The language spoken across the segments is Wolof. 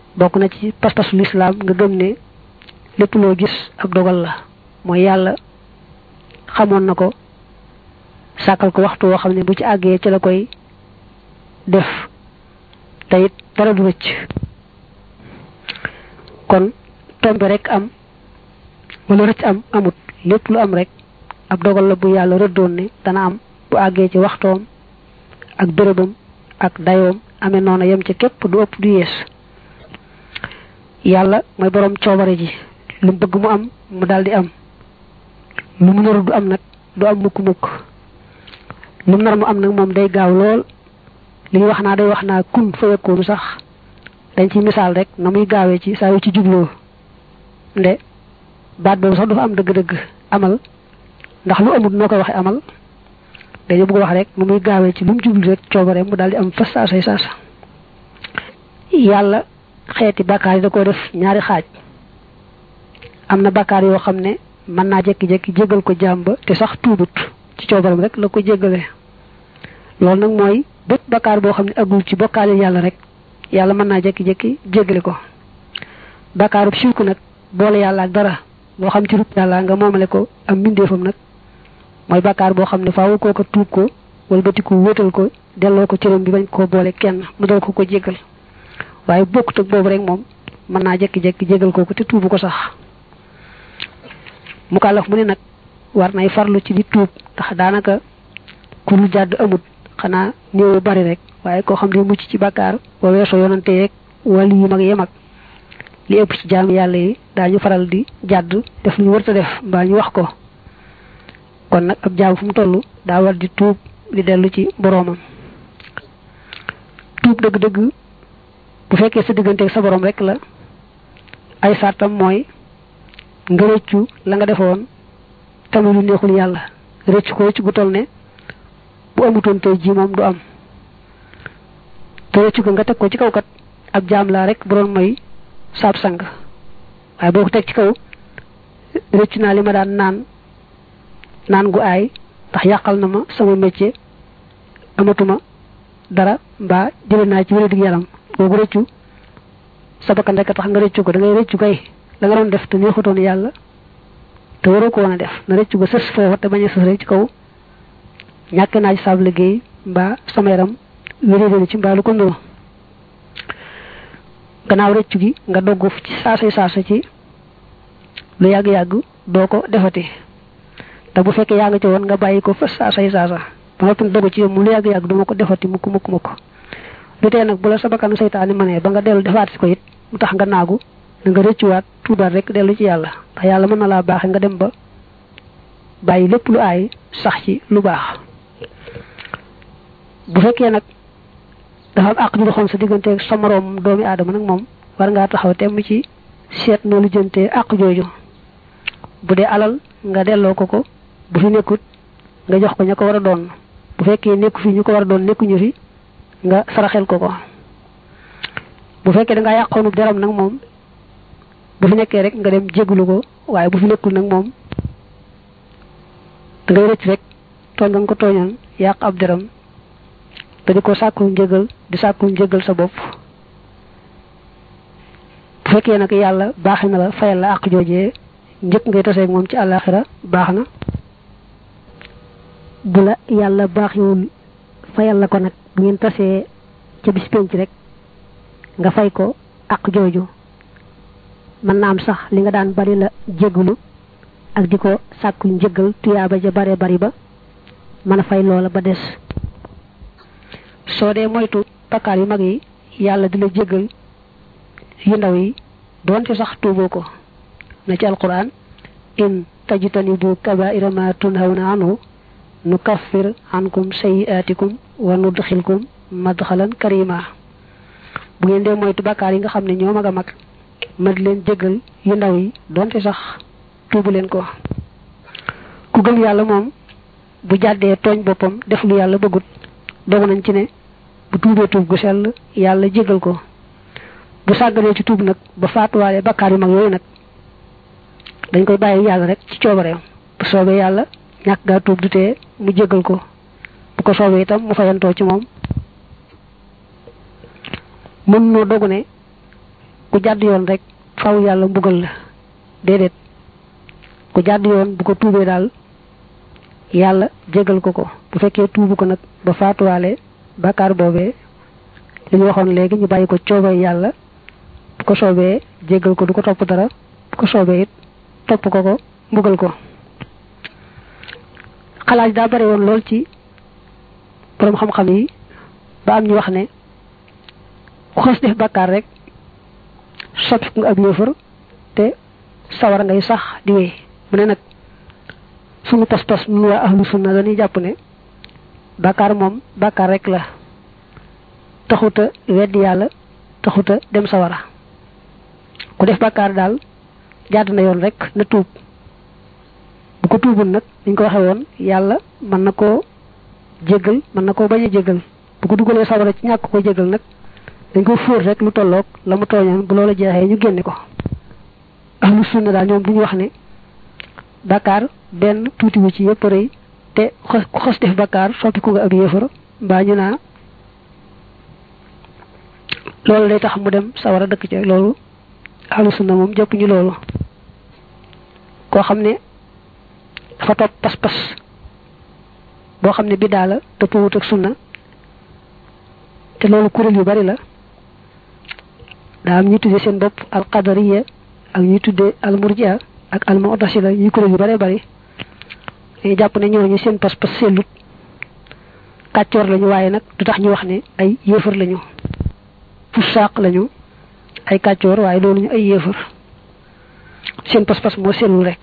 bokk na ci pas-pasu lislaam nga gëm ne lépp loo gis ab dogal la mooy yàlla xamoon na ko sàkkal ko waxtu woo xam ne bu ci àggee ci la koy def te it dara du rëcc kon tombe rek am wala rëcc am amut lépp lu am rek ab dogal la bu yàlla rëddoon ne dana am bu àggee ci waxtoom ak bërëbam ak dayoom amee noona yem ca képp du ëpp du yees yàlla mooy boroom coobare ji lu mu bëgg mu am mu daldi am lu mu naru du am nag du am mukk mukk lu mu nar mu am nag moom day gaaw lool li ñu wax naa day wax naa kun fa yekkoonu sax dañ ci misaal rek na muy gaawee ci saa yu ci jubloo nde baat boobu sax dafa am dëgg-dëgg amal ndax lu amul noo koy waxe amal dañu bëgg wax rek nu muy gaawee ci lu mu jublu rek coobare mu daal di am fas saasay saasa yàlla xeeti bàkkaar yi da ko def ñaari xaaj am na bàkkaar yoo xam ne mën naa jekki-jekki jégal ko jaam ba te sax tuubut ci coobaram rek la ko jéggale loolu nag mooy bépp bàkkaar boo xam ne agul ci bokkaale yàlla rek yàlla mën naa jekki-jekki jéggale ko bàkkaarub sirku nag boole yàlla ak dara moo xam ci rub yàlla nga moomale ko am mbindeefam nag mooy bàkkaar boo xam ne faawu koo ko tuub ko wala bëti ko wéetal ko delloo ko cëram bi bañ koo boole kenn mu dal ko ko jéggal waaye bokkut ak boobu rek moom mën naa jekki-jekki jégal kooku te tuubu ko sax mu kàllaf mu ne nag war nay farlu ci di tuub ndax daanaka ku lu jàdd amut xanaa néew bari rek waaye koo xam ne mucc ci bàkkaar ba weesoo yonante yeeg wàllu yu mag yem ak li ëpp ci jaam yàlla yi daañu faral di jàdd def lu ñu warta def mbaa ñu wax ko kon nag ab jaam fu mu toll daa war di tuub di dellu ci boroomam tuub dëgg-dëgg bu fekkee sa diggante ak sa borom rek la ay sartam mooy nga rëccu la nga defoon tamit lu neexul yàlla rëccu ko rëccu gu toll ne bu amutoon tey ji moom du am te rëccu ko nga teg ko ci kaw kat ab jaam laa rek bu doon mooy saab sang waaye boo ko teg ci kaw rëccu naa li ma daan naan naan gu aay ndax yàqal na ma sama métier amatuma dara mbaa jële naa ci wér-gu yaram boobu rëccu sa bakkan rek tax nga rëccu ko da ngay rëccu kay la nga doon def te neexutoon yàlla te waroo ko woon a def na rëccu ko sës foofa te bañ a sës rek ci kaw ñàkk naa ci saab liggéey mbaa sama yaram wéréwéri ci mbaa lu ko ndoo gannaaw rëccu gi nga dogg ci saasa saasa ci lu yàgg-yàgg doo ko defati te bu fekkee yaa nga ci woon nga bàyyi ko fa saasay saasa ba nga tun dogu ci yow mu lu yàgg-yàgg duma ko defati mukk mukk mukk lu tee nag bu la sa bakkanu seytaane mënee ba nga dellu defaat si ko it mu tax nga naagu da nga rëccuwaat tuubaat rek dellu ci yàlla ndax yàlla mën na laa baaxe nga dem ba bàyyi lépp lu aay sax ci lu baax bu fekkee nag dafa am àq ju doxoon sa digganteeg sa moroom doomi aadama nag moom war ngaa taxaw temm ci seet noo lu jëntee àq jooju bu dee alal nga delloo ko ko bu fi nekkut nga jox ko ña ko war a doon bu fekkee nekku fi ñu ko war a doon nekkuñu fi nga saraxel ko ko bu fekkee da ngaa yàqoonub deram nag moom bu fi nekkee rek nga dem jéglu ko waaye bu fi nekkul nag moom da ngay rëcc rek tooñ nga ko tooñoon yàq ab deram te di ko sàkkul njëgal di sàkkul njëgal sa bopp bu fekkee nag yàlla baaxe na la fayal la àq joojee njëkk ngay taseeg moom ci àllaaxira baax na bu la yàlla baaxewul fayal la ko nag bu ngeen tasee ca bis penc rek nga fay ko àq jooju mën naa am sax li nga daan bari la jégalu ak di ko sàkku njëgal tuyaaba ja bare bari ba mën a fay loola ba des soo dee moytu bakkaar yu mag yi yàlla di la jégal yu ndaw yi doonte sax tuuboo ko na ci alquran in tajtanibu kabaira ma tunhawna anhu nukaffir ankum sayiatikum wa nudxilkum madxalan karima bu ngeen dee moytu bakkaar yi nga xam ne ñoo mag a mag ma di leen jégal yu ndaw yi donte sax tuubu leen ko ku gëm yàlla moom bu jàddee tooñ boppam def lu yàlla bëggut dogu nañ ci ne bu tuubee tuub gu sell yàlla jégal ko bu sàgganee ci tuub nag ba faatuwaale bakkaar yu mag yooyu nag dañ koy bàyyi yàlla rek ci coobareem bu soobee yàlla ñàkk gaa tuub du tee mu jégal ko bu ko soobee itam mu fayantoo ci moom mën noo dogu ne ku jàdd yoon rek faw yàlla mbugal la déedéet ku jàdd yoon bu ko tuubee daal yàlla jégal ko ko bu fekkee tuubu ko nag ba faatuwaale bàkkaar boobee li ñu waxoon léegi ñu bàyyi ko coobee yàlla bu ko soobee jégal ko du ko topp dara bu ko soobee it topp ko ko mbugal ko xalaat daa bari woon lool ci borom xam-xam yi ba am ñu wax ne ku xas def bàkkaar rek soppi nga ab yéefar te sawara ngay sax di wéy mu ne nag sunu pas-pas nu waa ahlu sunna dañuy jàpp ne bàkkaar moom bàkkaar rek la taxuta weddi yàlla taxuta dem sawara ku def bàkkaar daal jàdd na yoon rek na tuub bu ko tuubul nag niñ ko waxee woon yàlla mën na koo jéggal mën na koo bañ a jéggal bu ko dugalee sawara ci ñàkk ko jéggal nag dañ ko fóor rek lu tolloog la mu tooñoon bu loola jeexee ñu génne ko ahlu sunna daal ñoom bu ñu wax ne bàkkaar benn tuuti wu ci yëpp rëy te ku xas def bàkkaar soppi ku nga ak yéefar mbaa ñu naa loolu day tax mu dem sawara dëkk ci loolu ahlu sunna moom jëpp ñu loolu koo xam ne dafa topp pas-pas boo xam ne biddaa la dëppwut ak sunna te loolu kuréel yu bari la daa am ñuy tuddee seen bopp al qadariya ak ñuy tuddee al murjia ak al mu'tasila yi kuréel yu bare bari dañuy jàpp ne ñooñu seen pas-pas sellut kàccoor lañu waaye nag du tax ñu wax ne ay yéefar lañu fusaaq lañu ay kàccoor waaye loolu ñu ay yéefar seen pas-pas moo sellul rek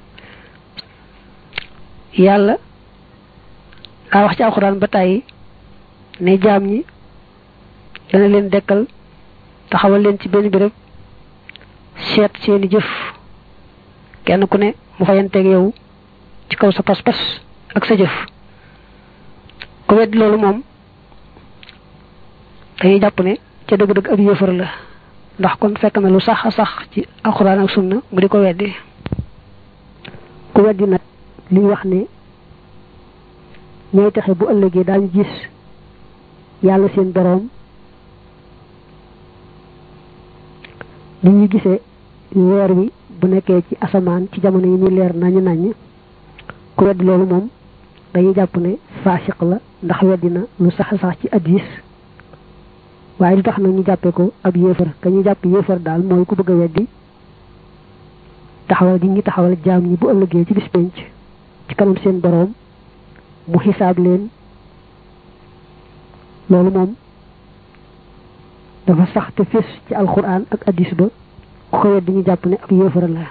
yàlla daa wax ci alxuraan ba tàyyi ne jaam ñi dana leen dekkal taxawal leen ci benn béréb seet seeni jëf kenn ku ne mu fayanteeg yow ci kaw sa pas-pas ak sa jëf ku wedd loolu moom dañuy jàpp ne ca dëgg-dëgg ab yëfar la ndax kon fekk na lu sax a sax ci alxuraan ak sunna mu di ko weddi ku weddi nag li ñu wax ne ñooy taxe bu ëllëgee daañu gis yàlla seen boroom ni ñu gisee weer wi bu nekkee ci asamaan ci jamono yi muy leer nañu naññ ku weddi loolu moom dañuy jàpp ne faasiq la ndax weddi na lu sax a sax ci addis waaye lu tax nag ñu jàppee ko ab yéefar ka ñu jàpp yéefar daal mooy ku bëgg a weddi taxawal gi ngi taxawal jaam ñi bu ëllëgee ci bis penc ci kanam seen boroom mu xisaab leen loolu moom dafa sax te fés ci alxuraan ak addis ba ku ko weddi ñu jàpp ne ab yéefar la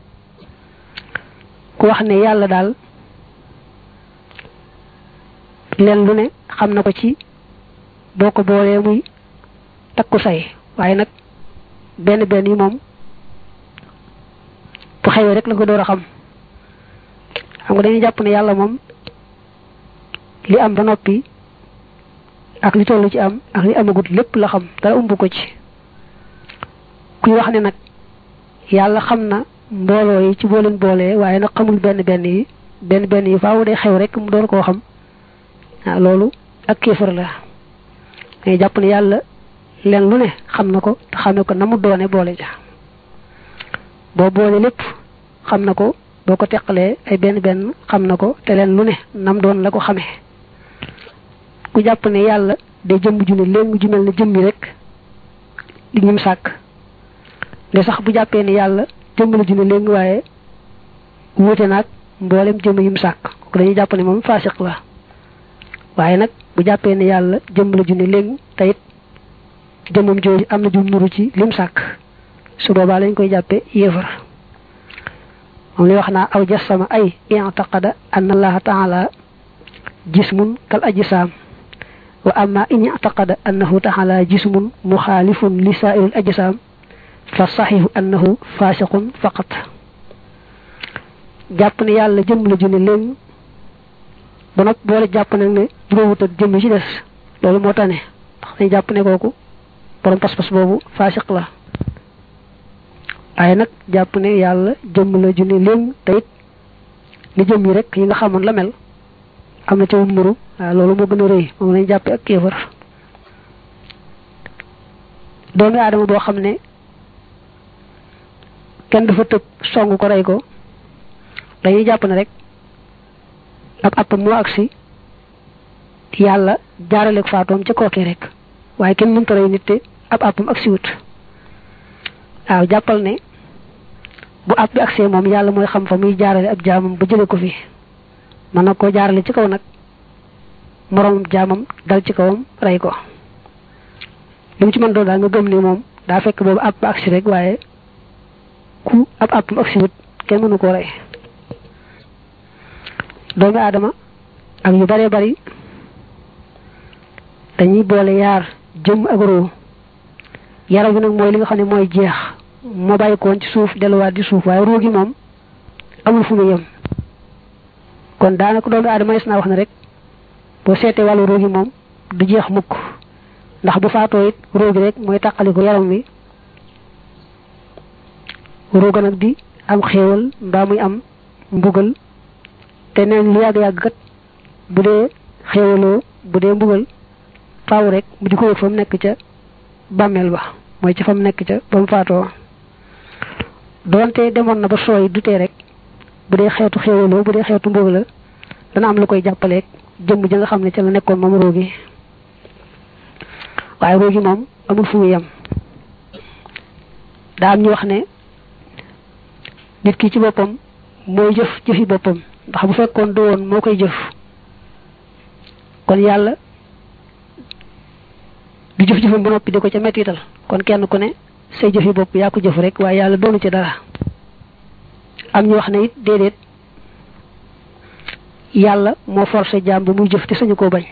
ku wax ne yàlla daal leen lu ne xam na ko ci boo ko boolee muy takku say waaye nag benn benn yi moom bu xewee rek la ko door a xam xam nga dañuy jàpp ne yàlla moom li am ba noppi ak li tollu ci am ak li amagut lépp la xam dara umb ko ci kuy wax ne nag yàlla xam na mbooloo yi ci boo leen boolee waaye nag xamul benn benn yi benn benn yi faaw day xew rek mu door koo xam waaw loolu ak kéefar la ngay jàpp ne yàlla leen lu ne xam na ko te xamee ko na mu doone boole ja boo boole lépp xam na ko boo ko teqalee ay benn benn xam na ko te leen lu ne nam doon la ko xamee ku jàpp ne yàlla day jëmm ju ne léegi ju mel ne jëmmi rek li ñum sàkk de sax bu jàppee ne yàlla jëmm la ju ne léegi waaye wuute naag mboolem jëmm yum sàkk ko dañuy jàpp ne moom faasiq la waaye nag bu jàppee ne yàlla jëmm la ju ne léegi te it jëmmam jooju am na jum nuru ci lim sàkk su boobaa lañ koy jàppe yéefar moom li wax naa aw jasama ay i'taqada anna allaha taala jismun kal ajsaam wa amma in i'taqada annahu taala jismun muxaalifun li saa'iril ajsaam fa saxihu annahu faasiqun faqat jàpp ne yàlla jëmm la ju ne léegi ba nag boole jàpp nag ne juróowut ak jëmm ci des loolu moo tane ndax dañ jàpp ne kooku borom pas-pas boobu faasiq la waaye nag jàpp ne yàlla jëmm la ju ne léegi te it ni jëmm yi rek yi nga xamoon la mel am na ca wum nuru waaw loolu moo gën a rëy moom lañ jàppe ak kéefar doomi aadama boo xam ne kenn dafa tëb song ko rey ko dañuy jàpp ne rek ab app moo agsi yàlla jaarale ko faatoom ca kookee rek waaye kenn mënta rey nit te ab appam agsi wut waaw jàppal ne bu app bi agsee moom yàlla mooy xam fa muy jaarale ab jaamam ba jële ko fi mën na koo jaarale ci kaw nag moroomam jaamam dal ci kawam rey ko li mu ci mën doon daal nga gëm ne moom daa fekk boobu app ba agsi rek waaye ku ab appam agsi wut kenn mënu koo rey doomi aadama ak yu bare bari dañuy boole yaar jëm ak roo yaram bi nag mooy li nga xam ne mooy jeex moo bàyyi koon ci suuf delluwaat di suuf waaye roo gi moom amul fu mu yem kon daanaka doomi aadama yes naa wax ne rek boo seetee wàllu roo gi moom du jeex mukk ndax bu faatoo it roo gi rek mooy tàqali ko yaram wi rooga nag di am xéewal mbaa muy am mbugal te neen lu yàgg-yàgg kat bu dee xéewaloo bu dee mbugal faaw rek mu di ko yëg fa mu nekk ca bàmmeel ba mooy ca fa mu nekk ca ba mu faatoo doonte demoon na ba sooy dutee rek bu dee xeetu xéewaloo bu dee xeetu mbugal la dana am lu koy jàppaleeg jëmm ja nga xam ne ca la nekkoon moom roogi waaye roogi moom amul fu mu yem daa am ñu wax ne nit ki ci boppam mooy jëf jëfi boppam ndax bu fekkoon du woon moo koy jëf kon yàlla du jëf jëfam ba noppi di ko ca mettital kon kenn ku ne say jëfi bopp yaa ko jëf rek waaye yàlla doonu ci dara am ñu wax ne it déedéet yàlla moo forcé jaam bi muy jëf te sañu koo bañ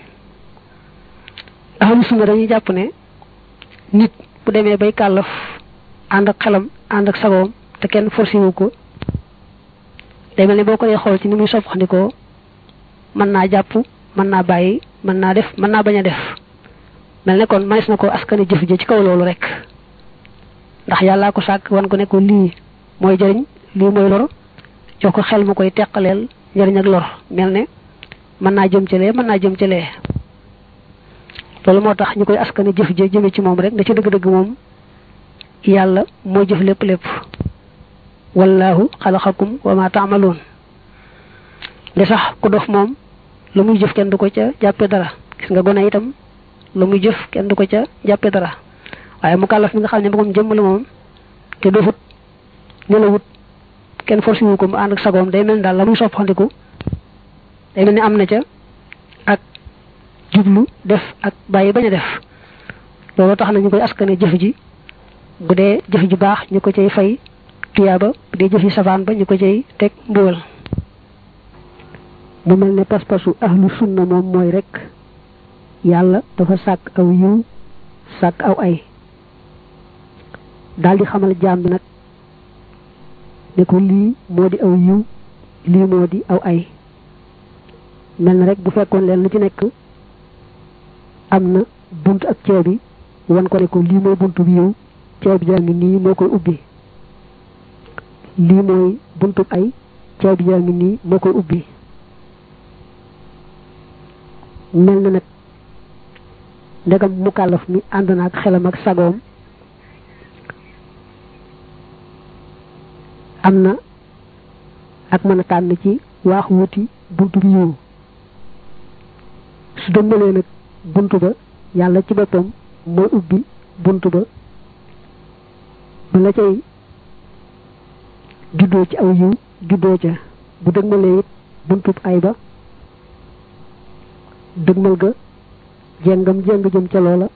ahlu sunna dañuy jàpp ne nit bu demee bay kàllaf ànd ak xelam ànd ak sagoom te kenn forcé wu ko day mel ne boo ko dee xool ci ni muy soppandikoo mën naa jàpp mën naa bàyyi mën naa def mën naa bañ a def mel ne kon manis na ko askane jëf ji ci kaw loolu rek ndax yàllaa ko sàkk wan ko ne ko lii mooy jëriñ lii mooy lor jox ko xel mu koy teqaleel njëriñ ak lor mel ne mën naa jëm ci lee mën naa jëm ci lee loolu moo tax ñu koy askane jëf ji jëme ci moom rek da ci dëgg-dëgg moom yàlla moo jëf lépp lépp wallahu xalaqakum wa ma taamaloon li sax ku dof moom lu muy jëf kenn du ko ca jàppe dara gis nga gone itam lu muy jëf kenn du ko ca jàppe dara waaye mu kàllaf mi nga xam ne moom jëmm la moom te dofut nelawut kenn forcé wu ko mu ànd ak sagoom day mel ni daal la muy soppandiku day mel ni am na ca ak jublu def ak bàyyi bañ a def loolu tax na ñu koy askane jëf ji bu dee jëf ji baax ñu ko cay fay tuyaaba bu dee jëf yi safaan ba ñu ko cay teg mbugal mu mel ne pas-pasu ahlu sunna moom mooy rek yàlla dafa sàkk aw yiw sàkk aw ay daal di xamal jaam bi nag ne ko lii moo di aw yiw lii moo di aw ay mel na rek bu fekkoon leen lu ci nekk am na bunt ak ceebi wan ko ne ko lii mooy buntu bi yiw ceeb jaa ngi nii moo koy ubbi lii mooy buntu ay ceeb jaa ngi nii moo koy ubbi mel na nag ndegam mukallaf mi ànd na ak xelam ak sagoom am na ak mën a tànn ci waax wuti buntu bi yiw su dëmbalee nag buntu ba yàlla ci boppam mooy ubbi buntu ba ba la cay juddoo ci aw yiw juddoo ca bu dëgmalee it buntub ay ba dëgmal ga jengam jeng jëm ca loola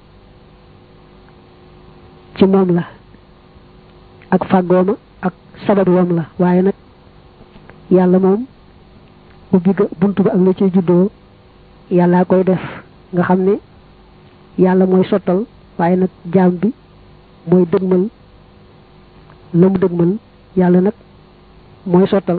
ci moom la ak fàggooma ak sabab wam la waaye nag yàlla moom ubbi ga bunt ba ak la ciy juddoo yàllaa koy def nga xam ne yàlla mooy sottal waaye nag jaam bi mooy dëgmal la mu dëgmal yàlla nag mooy sottal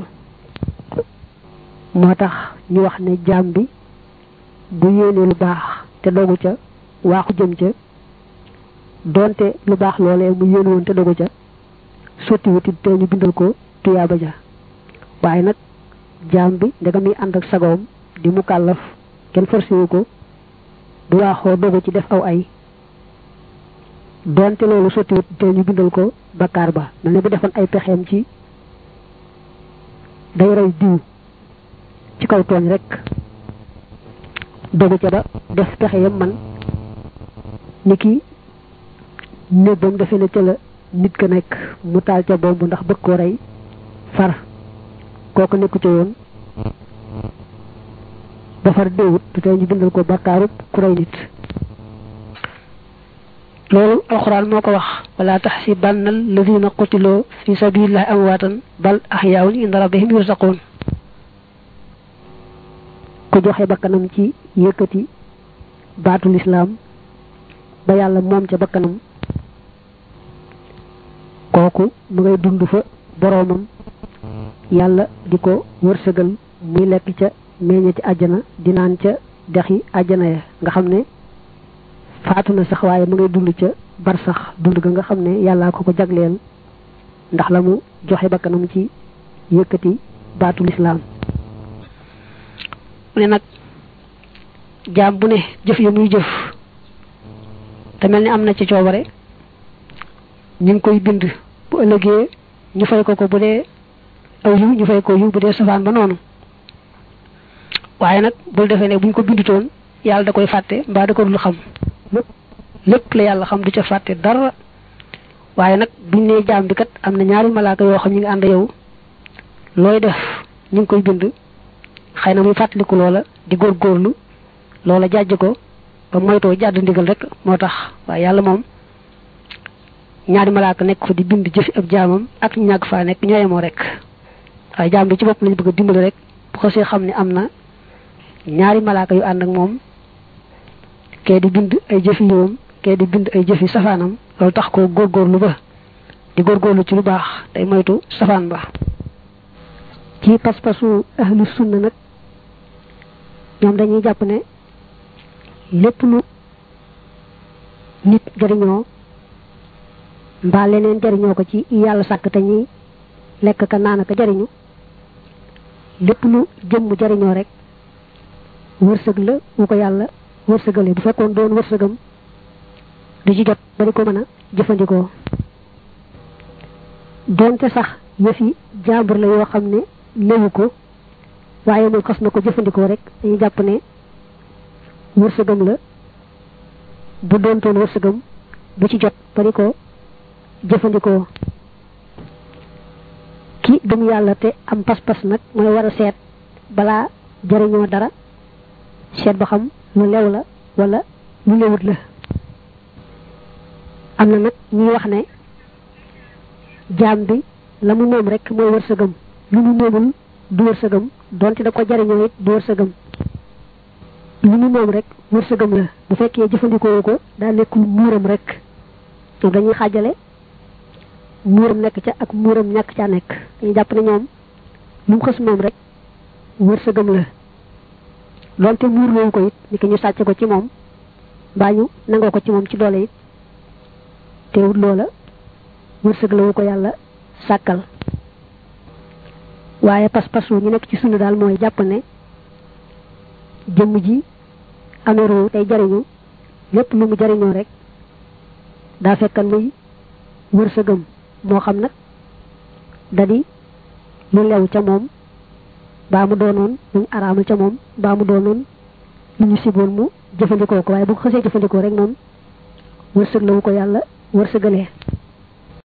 moo tax ñu wax ne jaam bi bu yéenee lu baax te dogu ca waaxu jëm ca doonte lu baax loolee mu yéen woon te dogu ca sotti wutit te ñu bindal ko tuyaaba ja waaye nag jaam bi ndegam mi ànd ak sagoom di mu kàllaf kenn forcé wu ko du waaxoo dogu ci def aw ay doonte loolu sottiwut te ñu bindal ko bakkaar ba mel ne bu defoon ay pexeem ci day rey diw ci kaw tooñ rek dogu ca ba def pexe yam man ni ki nébbam defe ne ca la nit ka nekk mu taal ca bomb ndax bëgg koo rey far kooku nekku ca yoon ba far déewut te tey ñu bindal ko bakkaarub ku rey nit loolu alxuraan moo ko wax wala taxsibanna alladina qutiloo fi sabilillahi amwaatan bal axyaawun inda rabbihim yursaqoon ku joxe bakkanam ci yëkkati baatu lislaam ba yàlla moom ca bakkanam kooku mu ngay dund fa boroomam yàlla di ko wërsëgal muy lekk ca meññe ci àjjana di naan ca dexi àjjana ya nga xam ne faatu na sax waaye mu ngay dund ca bar sax dund ga nga xam ne yàllaa ko ko jagleel ndax la mu joxe bakkanam ci yëkkati baatu lislaam mu ne nag jaam bu ne jëf ya muy jëf te mel ni am na ci coobare ñu ngi koy bind bu ëllëgee ñu fay ko ko bu dee aw yiw ñu fay ko yiw bu dee safaan ba noonu waaye nag bul defee ne buñ ko bindutoon yàlla da koy fàtte mbaa da ko dul xam lépp lépp la yàlla xam du ca fàtte dara waaye nag buñ nee jaam bi kat am na ñaari malaaka yoo xam ñu ngi ànd yow looy def ñu ngi koy bind xëy na muy fàttaliku loola di góorgóorlu loola jàjj ko ba moytoo jàdd ndigal rek moo tax waaye yàlla moom ñaari malaaka nekk fa di bind jëfi ab jaamam ak ñu ñàgg faa nekk ñooyemoo rek waaye jaam bi ci bopp lañ bëgg a dimbali rek bu xasee xam ne am na ñaari malaaka yu ànd ak moom kee di bind ay jëfi yiwam kee di bind ay jëfi safaanam loolu tax ko góorgóorlu ba di góorgóorlu ci lu baax day moytu safaan ba ci pas-pasu ahlu sunna nag ñoom dañuy jàpp ne lépp lu nit jariñoo mbaa leneen jariñoo ko ci yàlla sàkk te ñuy lekk ka naan ka jariñu lépp lu jëmm jariñoo rek wërsëg la wu ko yàlla wërsëgale bu fekkoon doon wërsëgam du ci jot ba di ko mën a jëfandikoo doonte sax yëfi jàmbur la yoo xam ne léwu ko waaye moom xas na ko jëfandikoo rek dañuy jàpp ne wërsëgam la bu doontoon wërsëgam du ci jot ba di ko jëfandikoo ki gëm yàlla te am pas-pas nag mooy war a seet balaa jariñoo dara seet ba xam lu lew la wala lu lewut la am na nag ñuy wax ne jaam bi la mu moom rek mooy wërsëgam lu mu moomul du wërsëgam donte da ko jariñoo it du wërsëgam lu mu moom rek wërsëgam la bu fekkee jëfandikoo ko daa nekkul muuram rek dañuy xaajale muuram nekk ca ak muuram ñàkk caa nekk dañuy jàpp ne ñoom lu mu xës moom rek wërsëgam la donte muur loowu ko it ni ki ñu sàcc ko ci moom mbaa ñu nangoo ko ci moom ci doole it teewut loola wërsëg la wu ko yàlla sàkkal waaye pas-pasu ñu nekk ci sunu daal mooy jàpp ne jëmm ji ameru tey jariñu lépp lu mu jariñoo rek daa fekkan muy wërsëgam moo xam nag da di lu lew ca moom baa mu doonoon luñ araamal ca moom baa mu doonoon lu ñu siboon mu jëfandikoo ko waaye bu ko xësee jëfandikoo rek moom wërsëg la wu ko yàlla wërsëgalee